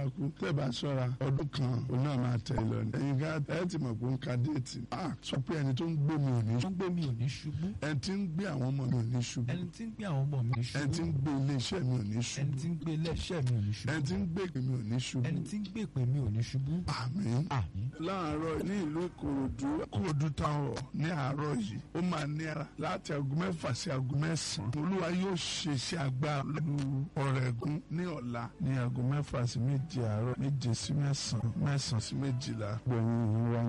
máa kú tẹ́ bá ṣọ́ra ọdún kan òun náà máa tẹ̀ lọ ni ẹ̀yin ká ẹ ti mọ̀ pé ó ń ka déètì ah sọ pé ẹni tó ń gbé mi ò ní tó ń gbé mi ò ní ṣubú ẹni tí ń gbé àwọn ọmọ mi ò ní ṣubú ẹni tí ń gbé àwọn ọmọ mi ò ní ẹni tí ṣubú ń gbé ilé iṣẹ́ mi ò ní ẹni ṣubú tí ń gbé iléeṣẹ́ mi ò ní ẹni tí ṣubú ń gbé ìpè mi ò ní ṣubú ẹni tí ń gbé ìpè mi ò ní ṣubú àmín àmín láàárọ̀ ní ìlú ìkòròdú kòròdú táwọn ní àárọ̀ yìí ó máa ní ara láti aago mẹ́fà sí aago mẹ́sàn-án olúwa yóò ṣe iṣẹ́ agbára lóru ọ̀rẹ́gun ní ọ̀la ní aago mẹ́fà sí méje àárọ̀ méje sí mẹ́sàn-án mẹ́sàn-án sí méjìlá gbẹ̀yìn ìhìn wa